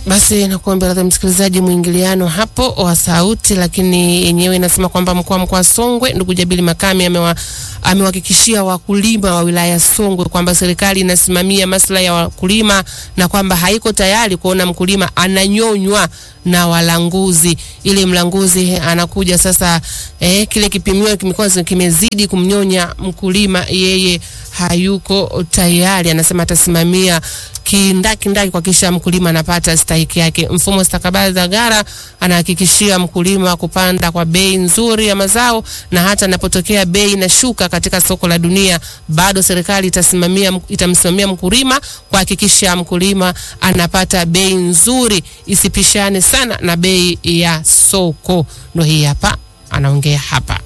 Basi nakuomba radhi msikilizaji, mwingiliano hapo wa sauti, lakini yenyewe inasema kwamba mkuu wa mkoa wa Songwe ndugu Jabili Makame amewa amewahakikishia wakulima wa wilaya ya Songwe kwamba serikali inasimamia maslahi ya wakulima na kwamba haiko tayari kuona mkulima ananyonywa na walanguzi. Ili mlanguzi anakuja sasa, eh, kile kipimio kimekuwa kimezidi kumnyonya mkulima, yeye hayuko tayari. Anasema atasimamia kindaki ndaki kuhakikisha mkulima anapata stahiki yake. Mfumo stakabadhi za gara anahakikishia mkulima kupanda kwa bei nzuri ya mazao, na hata anapotokea bei inashuka katika soko la dunia, bado serikali itasimamia itamsimamia mkulima kuhakikisha mkulima anapata bei nzuri, isipishane sana na bei ya soko. Ndio hii hapa anaongea hapa.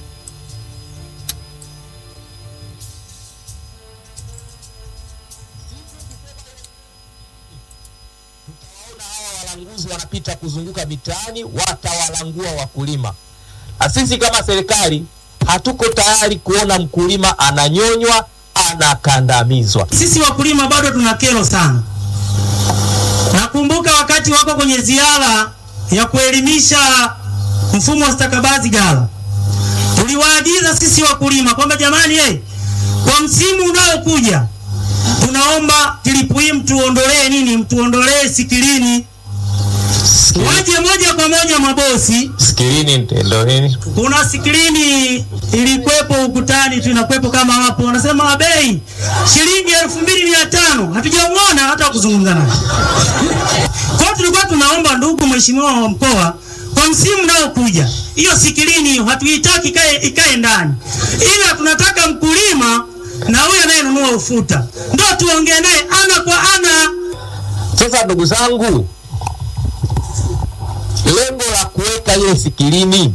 walanguzi wanapita kuzunguka mitaani, watawalangua wakulima. Na sisi kama serikali hatuko tayari kuona mkulima ananyonywa, anakandamizwa. Sisi wakulima bado tuna kero sana. Nakumbuka wakati wako kwenye ziara ya kuelimisha mfumo wa stakabadhi ghala, tuliwaagiza sisi wakulima kwamba jamani, hey, kwa msimu unaokuja tunaomba tilipu hii mtuondolee nini, mtuondolee sikilini waje moja kwa moja mabosi. Skilini ndo nini? Kuna skrini ilikuwepo ukutani tu inakuwepo kama hapo, wanasema bei shilingi elfu mbili mia tano hatujamuona hata kuzungumza naye. Kwa tulikuwa tunaomba ndugu mheshimiwa wa mkoa, kwa msimu unaokuja hiyo sikilini hiyo hatuitaki ikae, ikae ndani, ila tunataka mkulima na huyo anayenunua ufuta ndo tuongee naye ana kwa ana. Sasa ndugu zangu, lengo la kuweka ile sikilini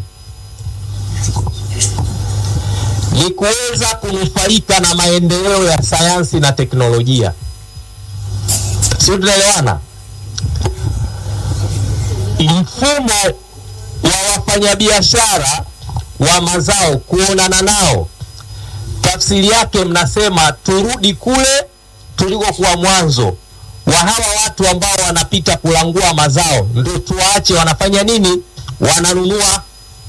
ni kuweza kunufaika na maendeleo ya sayansi na teknolojia, sio? Tunaelewana? Mfumo wa wafanyabiashara wa mazao kuonana nao, tafsiri yake mnasema turudi kule tulikokuwa mwanzo wa hawa watu ambao wanapita kulangua mazao, ndio tuwaache wanafanya nini? Wananunua.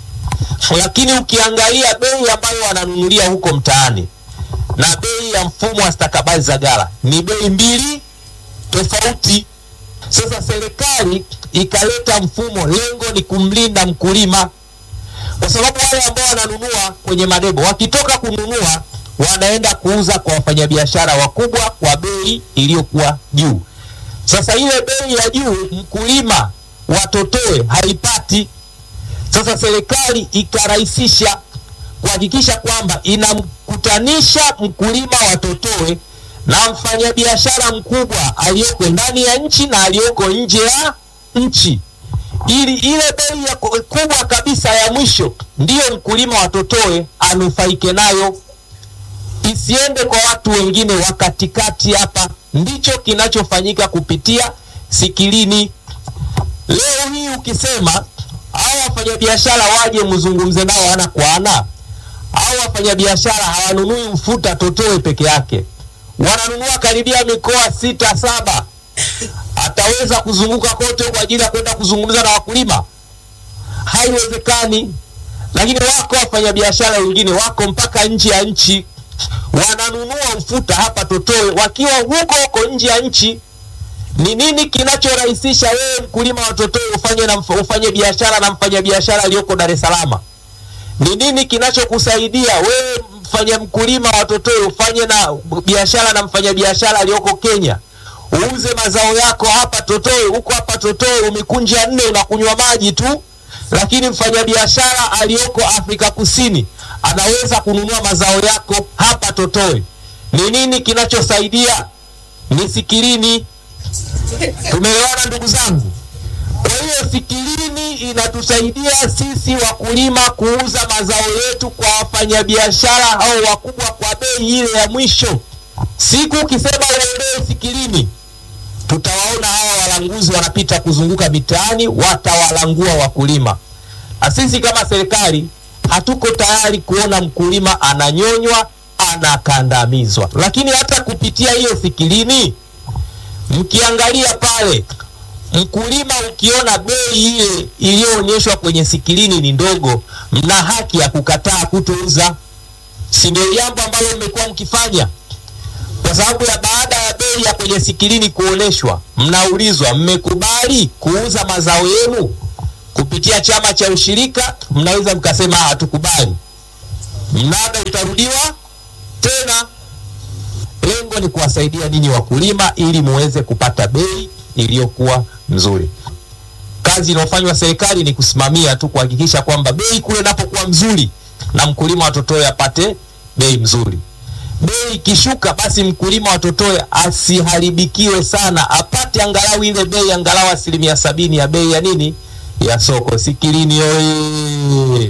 Lakini ukiangalia bei ambayo wananunulia huko mtaani na bei ya mfumo wa stakabadhi za ghala ni bei mbili tofauti. Sasa serikali ikaleta mfumo, lengo ni kumlinda mkulima, kwa sababu wale ambao wananunua kwenye madebo wakitoka kununua wanaenda kuuza kwa wafanyabiashara wakubwa kwa bei iliyokuwa juu. Sasa ile bei ya juu mkulima watotoe haipati. Sasa serikali ikarahisisha kuhakikisha kwamba inamkutanisha mkulima watotoe na mfanyabiashara mkubwa aliyoko ndani ya nchi na aliyoko nje ya nchi, ili ile bei ya kubwa kabisa ya mwisho ndiyo mkulima watotoe anufaike nayo isiende kwa watu wengine wa katikati. Hapa ndicho kinachofanyika kupitia sikilini. Leo hii ukisema hao wafanyabiashara waje mzungumze nao ana kwa ana, hao wafanyabiashara hawanunui ufuta totoe peke yake, wananunua karibia mikoa sita saba. Ataweza kuzunguka kote kwa ajili ya kwenda kuzungumza na wakulima? Haiwezekani. Lakini wako wafanyabiashara wengine wako mpaka nje ya nchi wananunua ufuta hapa Totoe wakiwa huko huko nje ya nchi. Ni nini kinachorahisisha wewe mkulima wa Totoe ufanye na ufanye biashara na mfanyabiashara aliyoko Dar es Salaam? Ni nini kinachokusaidia wewe mfanya mkulima wa Totoe ufanye na biashara na mfanyabiashara aliyoko Kenya? Uuze mazao yako hapa Totoe, huko hapa Totoe umekunja nne unakunywa maji tu, lakini mfanyabiashara aliyoko Afrika Kusini anaweza kununua mazao yako hapa Totoe. Ni nini kinachosaidia? Ni sikilini. Tumeelewana ndugu zangu? Kwa hiyo sikilini inatusaidia sisi wakulima kuuza mazao yetu kwa wafanyabiashara au wakubwa kwa bei ile ya mwisho. Siku ukisema uondoe sikilini, tutawaona hawa walanguzi wanapita kuzunguka mitaani, watawalangua wakulima, na sisi kama serikali hatuko tayari kuona mkulima ananyonywa, anakandamizwa. Lakini hata kupitia hiyo sikilini, mkiangalia pale Mkulima, ukiona bei ile iliyoonyeshwa kwenye sikilini ni ndogo, mna haki ya kukataa kutouza. Si ndio jambo ambalo mmekuwa mkifanya? Kwa sababu ya baada ya bei ya kwenye sikilini kuonyeshwa, mnaulizwa mmekubali kuuza mazao yenu kupitia chama cha ushirika, mnaweza mkasema hatukubali. Mnada utarudiwa tena. Lengo ni kuwasaidia ninyi wakulima ili muweze kupata bei iliyokuwa nzuri. Kazi inayofanywa serikali ni kusimamia tu, kuhakikisha kwamba bei kule inapokuwa mzuri na mkulima wa Totoyo apate bei mzuri. Bei ikishuka, basi mkulima wa Totoyo asiharibikiwe sana, apate angalau ile bei angalau asilimia sabini ya bei ya nini ya soko. Sikilini oye!